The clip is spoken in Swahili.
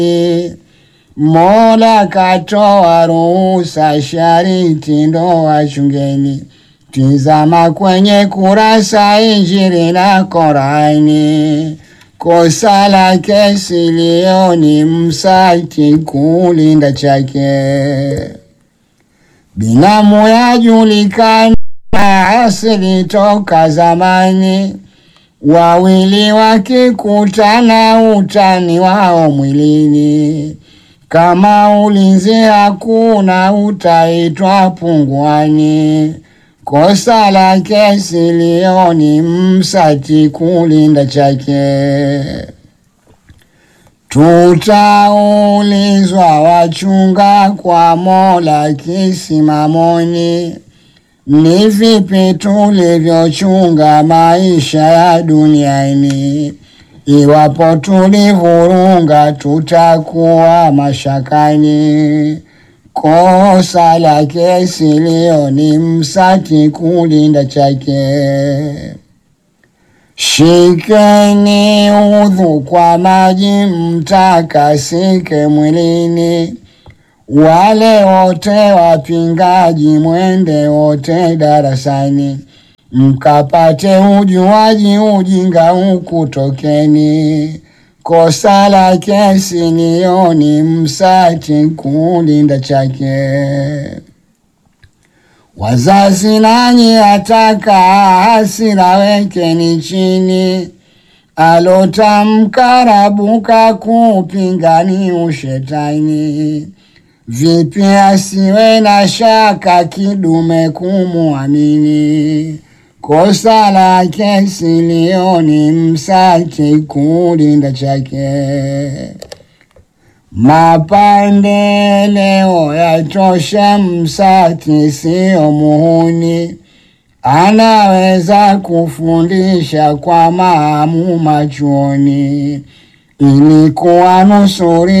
Mola katoa ruhusa, shariti ndo wachungeni. Tizama kwenye kurasa Injili na Korani, kosa la kesi leo ni msaki kulinda chake. Binamu yajulikana asili toka zamani, wawili wakikutana utani wao mwilini. Kama ulinzi hakuna utaitwa punguani. Kosa la kesi leo ni msati kulinda chake. Tutaulizwa wachunga kwa Mola kisimamoni, ni vipi tulivyochunga maisha ya duniani. Iwapo tulivurunga, tutakuwa mashakani. Kosa la kesi leo ni msati kulinda chake. Shikeni udhu kwa maji mtakasike mwilini, wale wote wapingaji mwende wote darasani, mkapate ujuaji ujinga ukutokeni. Kosa la kesi leo ni msati kulinda chake. Wazazi nanyi ataka hasira wekeni chini, alotamka Rabuka kupinga ni ushetani. Vipi asiwe na shaka kidume kumuamini? Kosa la kesi leo ni msati kulinda chake. Mapande leo yatosha, msati sio muhuni, anaweza kufundisha kwa maamuma chuoni ili kuwanusuri